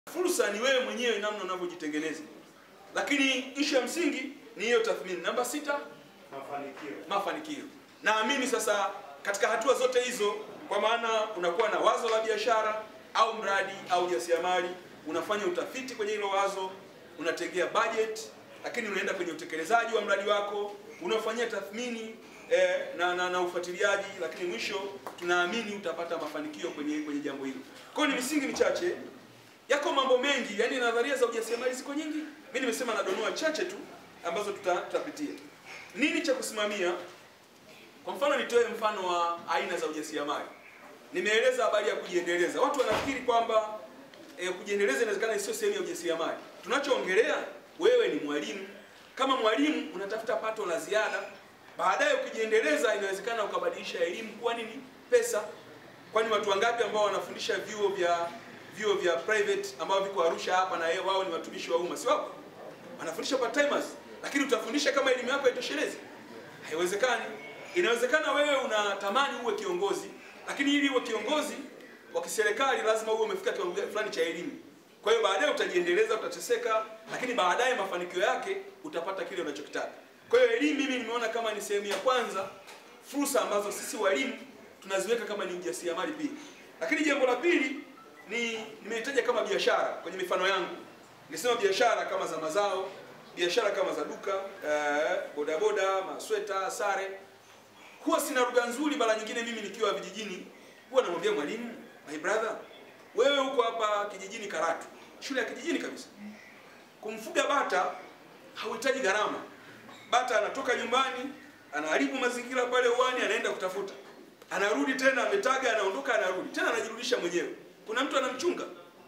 Fursa ni wewe mwenyewe namna unavyojitengeneza, lakini ishu ya msingi ni hiyo tathmini. Namba sita, Mafanikio. mafanikio. Naamini sasa katika hatua zote hizo, kwa maana unakuwa na wazo la biashara au mradi au jasiriamali, unafanya utafiti kwenye hilo wazo, unategea budget, lakini unaenda kwenye utekelezaji wa mradi wako, unafanyia tathmini eh, na, na, na ufuatiliaji, lakini mwisho tunaamini utapata mafanikio kwenye kwenye jambo hilo. Kwa hiyo ni misingi michache yako mambo mengi, yani nadharia za ujasiriamali ziko nyingi. Mimi nimesema nadonoa chache tu ambazo tuta, tutapitia. Nini cha kusimamia? Kwa mfano nitoe mfano wa aina za ujasiriamali. Nimeeleza habari ya kujiendeleza. Watu wanafikiri kwamba e, kujiendeleza inawezekana sio sehemu ya ujasiriamali. Tunachoongelea, wewe ni mwalimu. Kama mwalimu unatafuta pato la ziada, baadaye ukijiendeleza, inawezekana ukabadilisha elimu kuwa nini? Pesa. Kwani watu wangapi ambao wanafundisha vyuo vya vyuo vya private ambao viko Arusha hapa na yeye wao ni watumishi wa umma, si wapo? Wanafundisha part timers, lakini utafundisha kama elimu yako haitoshelezi? Haiwezekani. Inawezekana wewe unatamani uwe kiongozi, lakini ili uwe kiongozi wa kiserikali lazima uwe umefika kiwango fulani cha elimu. Kwa hiyo baadaye utajiendeleza, utateseka, lakini baadaye mafanikio yake utapata kile unachokitaka. Kwa hiyo elimu mimi nimeona kama ni sehemu ya kwanza, fursa ambazo sisi walimu tunaziweka kama ni ujasiriamali pia. Lakini jambo la pili ni nimehitaja kama biashara kwenye mifano yangu. Nisema biashara kama za mazao, biashara kama za duka, eh, bodaboda, masweta, sare. Huwa sina lugha nzuri, mara nyingine mimi nikiwa vijijini huwa namwambia mwalimu, my brother, wewe huko hapa kijijini Karatu, shule ya kijijini kabisa. Kumfuga bata hauhitaji gharama. Bata anatoka nyumbani, anaharibu mazingira pale uwani, anaenda kutafuta, anarudi tena, ametaga, anaondoka, anarudi tena, anajirudisha mwenyewe. Kuna mtu anamchunga?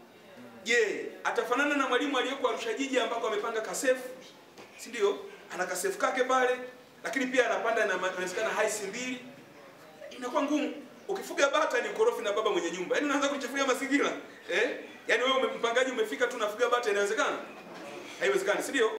Je, atafanana na mwalimu aliyeko Arusha jiji ambako amepanga kasefu, si ndio? Ana kasefu kake pale, lakini pia anapanda na inawezekana haisi mbili. Inakuwa ngumu. Ukifuga bata ni ukorofi na baba mwenye nyumba. Yaani unaanza kuchafulia mazingira. Eh? Yaani wewe mpangaji umefika tu unafuga bata inawezekana? Haiwezekani, si ndio?